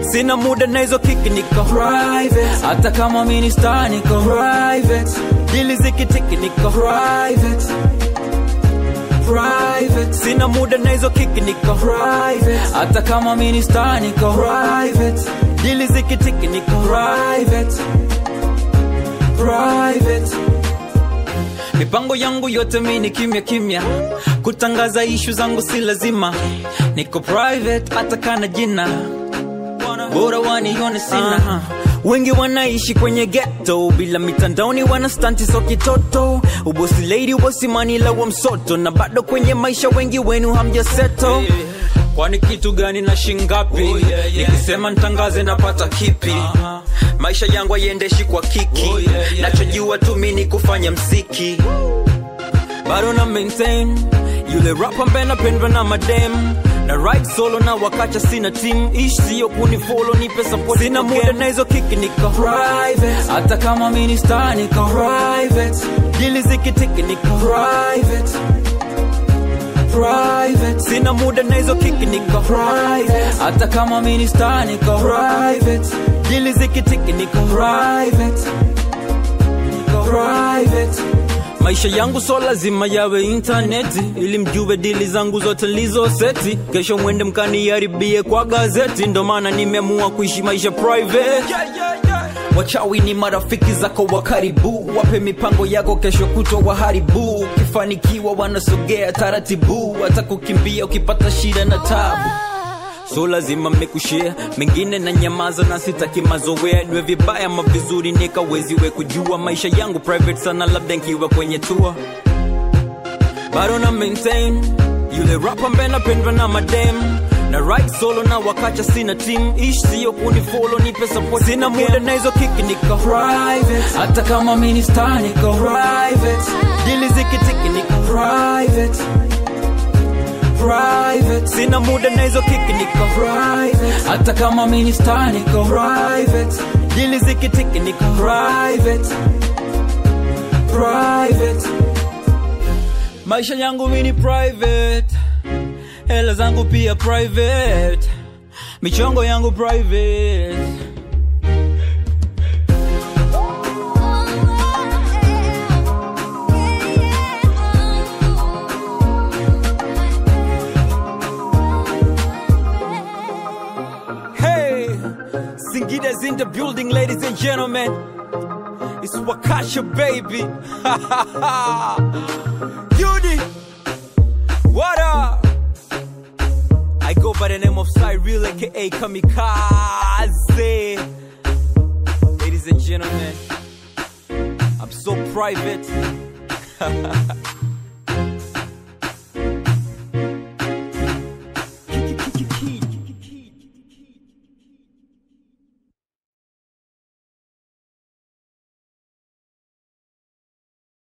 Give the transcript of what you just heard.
sina muda na hizo kiki niko private hata kama mimi ni star niko private dili zikitiki niko private private sina muda na hizo kiki niko private hata kama mimi ni star niko private dili zikitiki niko private private mipango yangu yote mi ni kimya kimya kutangaza ishu zangu si lazima niko private hata kana jina bora wanione sina uh-huh. wengi wanaishi kwenye ghetto bila mitandaoni wana stanti so kitoto ubosi lady ubosi manila wa msoto na bado kwenye maisha wengi wenu hamjaseto kwani kitu gani na shingapi oh, yeah, yeah. nikisema ntangaze napata kipi uh-huh. maisha yangu haiendeshi kwa kiki oh, yeah, yeah, nachojua tu mi ni kufanya mziki bado na maintain yule rap ambaye napendwa na madem na right solo na wakacha sina team ish sio kunifolo nipe support sina muda na hizo kiki niko private hata kama mimi ni star niko private dili zikitiki niko private private sina muda na hizo kiki niko private hata kama mimi ni star niko private dili zikitiki niko private niko private maisha yangu so lazima yawe intaneti ili mjue dili zangu zote lizo seti kesho mwende mkaniharibie kwa gazeti ndo maana nimeamua kuishi maisha private yeah, yeah, yeah. wachawi ni marafiki zako wa karibu wape mipango yako kesho kutwa waharibu ukifanikiwa wanasogea taratibu hata kukimbia ukipata shida na tabu so lazima mmekushare mengine na nyamaza na sitaki mazoea niwe vibaya ma vizuri nikaweziwe kujua maisha yangu private sana labda nkiwa kwenye tour bado na maintain yule rap ambaye napendwa na madem na right solo na wakacha sina team ish sio kunifolo nipe support sina muda na hizo kiki niko private hata kama mimi ni star niko private dili zikitiki niko private private sina muda na hizo kiki niko private hata kama mimi ni star niko private dili zikitiki niko private private maisha yangu mimi ni private hela zangu pia private michongo yangu private Hey, Singida's in the building, ladies and gentlemen. It's Wakasha, baby. Judy, what up? I go by the name of Cyril, aka Kamikaze. Ladies and gentlemen, I'm so private.